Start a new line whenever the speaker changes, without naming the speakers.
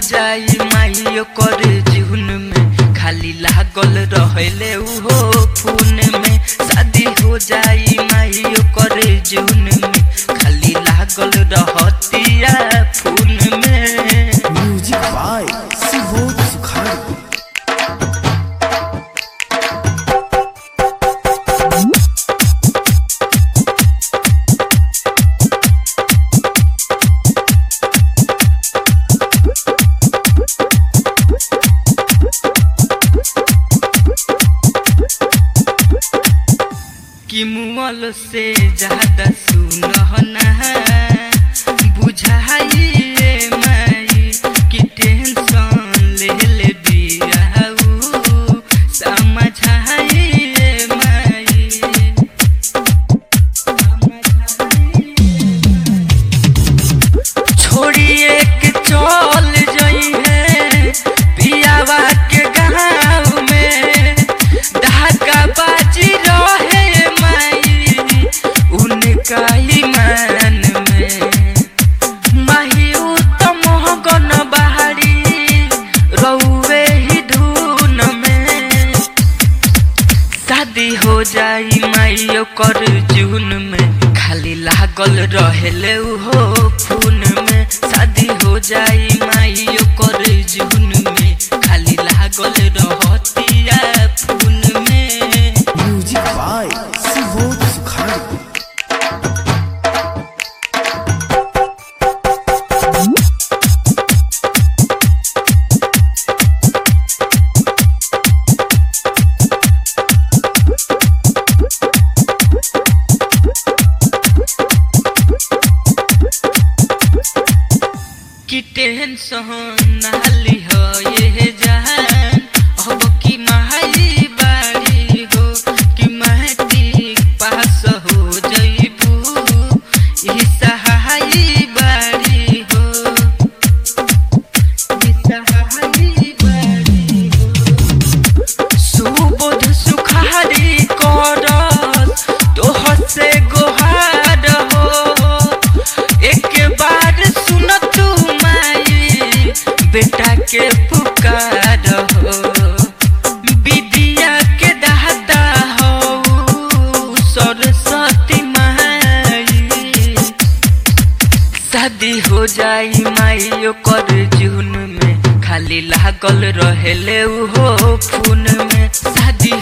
जाई माई ओकर जीवन में खाली लागल रहले उहो फोन में शादी हो जाई माई ओकर जीवन में खाली लागल रहतिया फोन में
म्यूजिक बाय सुबोध सुखाड़ी
कि मुअल से ज्यादा सुनहना बुझाइए माई कि टेंशन ले ले बियाऊ समझाइए माई छोड़िए के चल जई है पियावा के गाँव में ढाका बाजी रहे माई उनका ही मान में माही उत्तम गन बहारी रउवे ही धुन में शादी हो जाई माई ओकर जून में खाली लागल रहेले उहो फोन में शादी हो जाई माई ओकर जून में खाली लागल रहतिया फोन में
म्यूजिक बाय सुबोध सुखाड़ी
कि टेंशन नाली हो ये जहान अब की माई बाड़ी हो कि मैट्रिक पास हो जइबू ई सहाई बाड़ी हो ई सहाई बाड़ी हो सुबोध सुखारी करस तोहर से गोहार हो एक बार सुन तू माई बेटा के पुकार हो विद्या के दाता हो सरस्वती माई शादी हो जाई माई ओकर जून में खाली लागल रहेले उहो फोन में शादी